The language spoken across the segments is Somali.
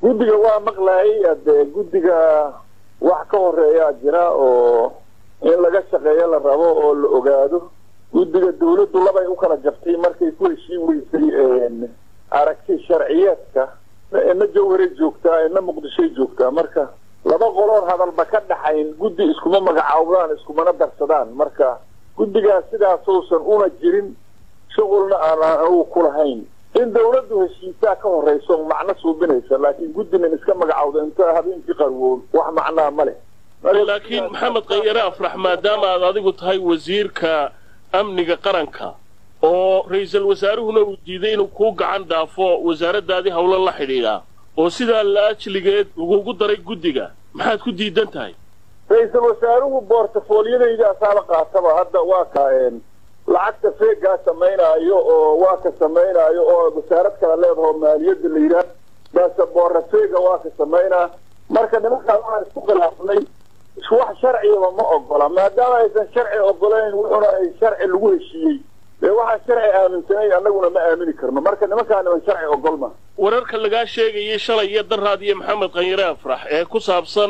guddiga waa maqlayay ade guddiga wax ka horeeyaa jira oo in laga shaqeeyo la rabo oo la ogaado guddiga dawladdu labay u kala jabtay markay ku heshiin weysay aragti sharciyeedka ina jawharay joogtaa ina muqdishoy joogtaa marka laba qoloon hadalba ka dhaxayn guddi iskuma magacaawdaan iskumana darsadaan marka guddigaas sidaasuusan una jirin shuqulna aanaan anugu ku lahayn in dawladdu heshiisaa ka horrayso macno suubinaysa laakiin guddinan iska magacawda inta habeenkii qarwoon wax macnaa ma leh laakiin maxamed kayare afrax maadaama aad adigu tahay wasiirka amniga qaranka oo ra-iisul wasaaruhuna uu diiday inuu kuu gacan dhaafo wasaaraddaadii howlo la xidhiidhaa oo sidaa la ajligeed lagugu daray guddiga maxaad ku diidan tahay ra-iisul wasaaruhu boortafooliyadayda asaaba qaataba hadda waa ka lacagta feegaa samaynaayo oo waa ka samaynaayo oo wasaarad kala leedaho maaliyadda la yidhaah baase boorra feega waa ka samaynaa marka nimankaan waxaan isku khilaafnay wax sharcigaba ma ogola maadaama aysan sharci ogolayn wuxuna ay sharci lagu heshiiyey dee waxaa sharci aaminsanayn annaguna ma aamini karno marka nimankaa niman sharci ogolma wararka lagaa sheegayay shalay iyo daraad iyo maxamed kanyare afrax ee ku saabsan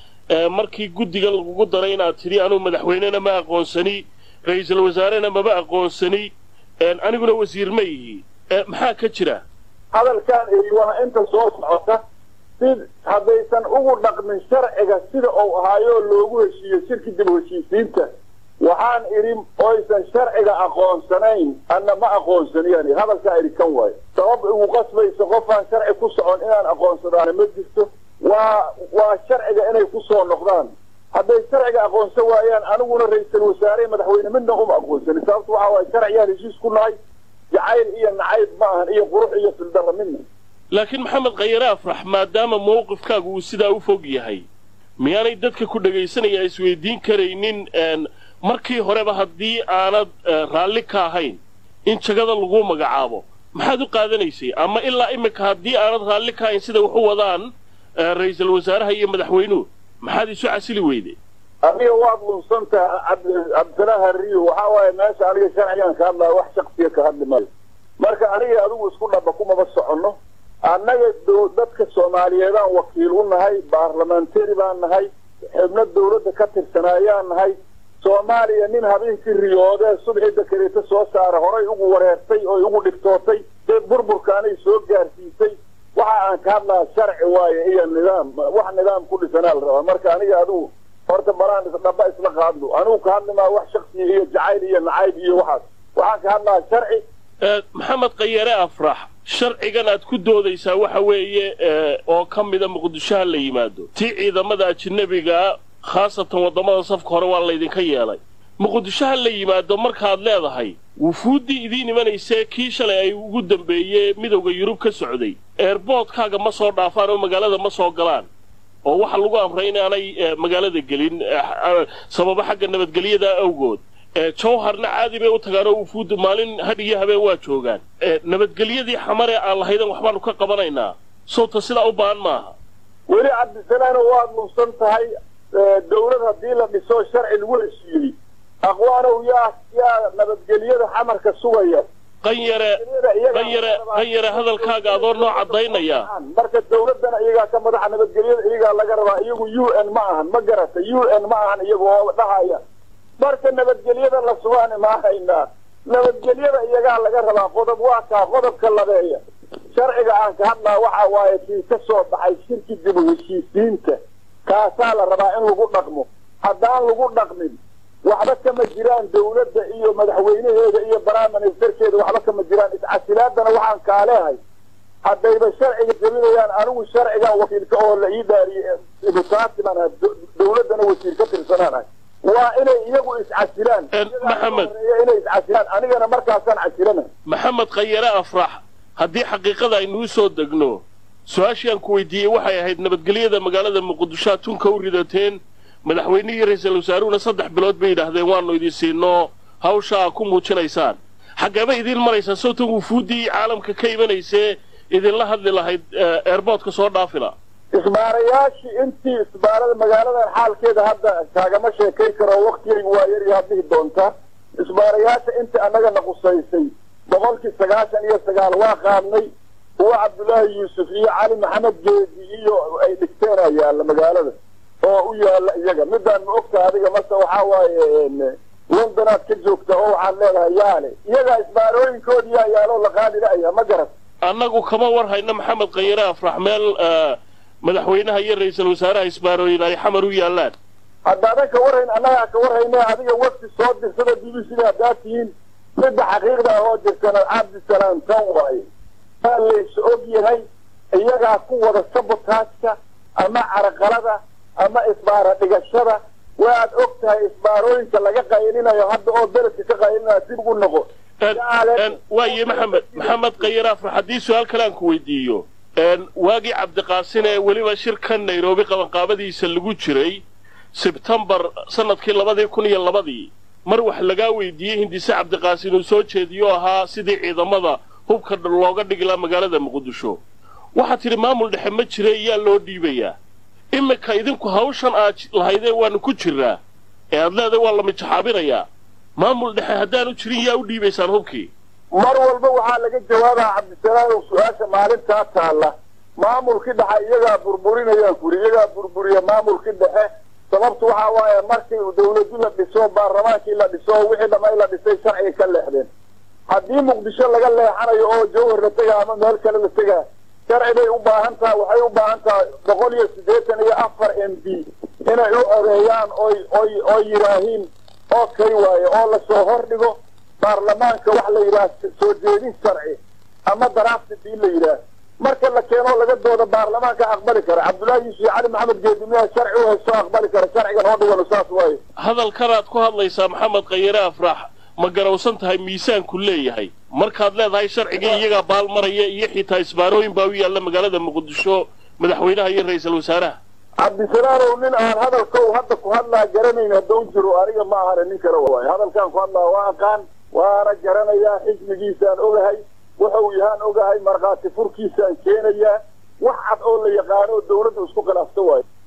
markii guddigan lagugu daray inaad tidhi anuu madaxweynena ma aqoonsani ra-iisul wasaarena maba aqoonsani aniguna wasiir ma yihi maxaa ka jira hadalkaan eri waa inta soo socota si haddaysan ugu dhaqmin sharciga sida uu ahaayoo loogu heshiiyo shirki dib heshiisiinta waxaan idhi oysan sharciga aqoonsanayn anna ma aqoonsaniyaan hadalkaa idhi kan waayo sabab igu qasbaysa qofaan sharci ku socon inaan aqoonsadaana ma jirto waa waa sharciga inay ku soo noqdaan hadday sharciga aqoonsan waayaan aniguna ra-iisul wasaare madaxweyne midna uma aqoonsani sababtu waxa waaya sharciyaan heshiis ku nahay jacayl iyo nacayb ma ahan iyo qurux iyo fildarra midna laakiin maxamed khayare afrax maadaama mawqifkaagu uu sidaa u fog yahay miyaanay dadka ku dhegaysanaya isweydiin karaynin markii horeba haddii aanad raalli ka ahayn in jagada lagu magacaabo maxaad u qaadanaysay ama ilaa iminka haddii aanad raalli ka ahayn sida waxu wadaan ra-iisul wasaaraha iyo madaxweynuhu maxaad isu casili weyday aniga waad lunsantaha cabdisalaahi harriyo waxaa waaye meesha aniga sharcigan ka hadlaya wax shaksiya ka hadli maayo marka aniga adigu isku dhaba kumaba soconno annaga dadka soomaaliyeedaan wakiil u nahay baarlamentari baan nahay xubno dawladda ka tirsanaayaan nahay soomaaliya nin habeenkii riyoodee subxii dakareeto soo saara horay ugu wareertay oo ugu dhigtootay dee burburkaanay soo gaarsiisay waxa aan ka hadlaha sharci waaye iyo nidaam wax nidaam ku dhisanaa la rabaa marka aniga adigu horta balaan isdhaba isla qaadno anigu ka hadli maa wax shaksiya iyo jacayl iyo nacayb iyo waxaas waxaan ka hadlaha sharci maxamed khayare afrax sharcigan aad ku doodaysaa waxa weeye oo ka mida muqdishoha la yimaado tii ciidamada ajinabigaa khaasatan waddamada safka hore waa laydinka yeelay muqdishoha la yimaado markaad leedahay wufuuddii idiin imanaysee kii shalay ay ugu dambeeyee midowda yurub ka socday eerboodkaaga ma soo dhaafaan oo magaalada ma soo galaan oo waxaa lagu amray inaanay magaalada gelin sababo xagga nabadgelyada awgood jawharna caadi bay u tagaan oo wufuudda maalin hadh iyo habeen waa joogaan nabadgelyadii xamaree aan lahaydan waxbaanu ka qabanaynaa sowta sidaa u baahan maaha weli cabdisalaano waad lunsan tahay dawlad haddii la dhiso sharci lagu heshiiyey aqwaanow yaa yaa nabadgelyada xamarka sugaya qanyare qanyare qanyare hadalkaaga adoo noo caddaynaya marka dawladdana iyagaa ka madaxa nabadgelyada iyagaa laga rabaa iyagu u n ma ahan ma garata u n ma ahan iyagu oo dhahaya marka nabadgelyada la sugaani ma haynaa nabadgelyada iyagaa laga rabaa qodob waa kaa qodobka labeeya sharciga aan ka hadlaa waxa waaye kii ka soo baxay shirki dib u heshiisiinta kaasaa la rabaa in lagu dhaqmo haddaan lagu dhaqmin waxba kama jiraan dawladda iyo madaxweynaheeda iyo baraministerkeeda waxba kama jiraan iscasilaadana waxaan kaaleehay haddayba sharciga jebinayaan anigu sharcigan wakiilka oo la ii dhaariyey ibutaatiman ah dawladdana wasiir ka tirsanaanahay waa inay iyagu iscasilaan maxamed inay iscasilaan anigana markaasaan casilana maxamed khayare afrax haddii xaqiiqada aynuu soo degno su-aashii aan ku weydiiyey waxay ahayd nabadgelyada magaalada muqdisho ad tunka u ridateen madaxweynihii ra-iisul wasaaruhuna saddex bilood bay yidhaahdeen waannu idin siinoo hawsha aa ku muujinaysaan xaggeeba idiin maraysaa sawtan wufuuddii caalamka ka imanaysee idinla hadli lahayd eerboodka soo dhaafila isbaarayaashii intii isbaarada magaaladan xaalkeeda hadda kaagama sheekay karo waktigaygu waa yar yaad dhihi doonta isbaarayaasha intii annagana qusaysay boqolkii sagaashan iyo sagaal waa qaadnay kuwa cabdullaahi yuusuf iyo cali maxamed geedi iyo ay dhigteena yaalla magaalada oo u yaalla iyaga midaan ma ogta adiga mase waxaa waaye londonaad ka joogta oo waxaad leedahay yaale iyagaa isbaarooyinkoodi yaa yaaloo la qaadi la'aya ma garat annagu kama war hayno maxamed khayare afrax meel madaxweynaha iyo ra-iisul wasaaraha isbaarooyin ay xamar u yaallaan haddaadan ka warhayn annagaa ka warhayne adiga wafti soo dirsada b b cda haddaad tihiin midda xaqiiqda ah oo jirtana cabdisalaam tan waaye waa lays og yahay iyagaa ku wada sabotaajka ama caraqalada ama isbaara dhigashada waad og tahay isbaarooyinka laga qaylinayo hadda oo beledka ka qaylinaya dib ugu noqo waaye maxamed maxamed khayare afrax haddii su-aal kale aan ku weydiiyo waagii cabdiqaasin ee weliba shirkan nairobi qabanqaabadiisa lagu jiray sebtembar sanadkii labadii kun iyo labadii mar wax lagaa weydiiyey hindise cabdiqaasin uu soo jeediyo ahaa sidii ciidamada hubka looga dhigi laha magaalada muqdisho waxaad tidhi maamul dhexe ma jira yaa loo dhiibayaa iminka idinku hawshan aad lahaydeen waanu ku jiraa ee aad leedahay waa la mijaxaabinayaa maamul dhexe haddaanu jirin yaa u dhiibaysaan hubkii mar walba waxaa laga jawaabaa cabdisalaam oo su-aasha maalintaa taalla maamulkii dhexe iyagaa burburinayaan kuri iyagaa burburiya maamulkii dhexe sababtu waxaa waaye markii dawladu la dhiso baarlamaankii la dhiso wixii dhamay la dhisay sharciga ka leexdeen haddii muqdisho laga leexanayo oo jawhar la tegaa ama meel kale la tegaa sharci bay u baahan tahay waxay u baahan tahay boqol iyo siddeetan iyo afar m b inay u odeeyaan oy oy oy yidhaahiin oo kay waaye oo lasoo hordhigo baarlamaanka wax la yidhaah soo jeedin sharci ama daraafti bii la yidhaah marka la keenoo laga dooda baarlamaanka aqbali kara cabdullaahi yuusuf cali maxamed geedimiyaha sharci u haysto aqbali kara sharcigan oo dhigano saas waaye hadalkanaad ku hadlaysaa maxamed khayare afrax ma garowsan tahay miisaanku leeyahay markaad leedahay sharcigii iyagaa baalmaraya iyo xitaa isbaarooyin baa u yaalla magaalada muqdisho madaxweynaha iyo ra-iisul wasaaraha cabdisalaanow nin aan hadalkow hadda ku hadlaa garanayn hadda u jiro aniga ma ahane nin kale waaye hadalkaan ku hadlaa waa aqaan waana garanayaa xisbigiisaan ogahay wuxuu yahaan ogahay markhaati furkiisaan keenayaa wax cad oo la yaqaano oo dawladda isku khilaafto waayo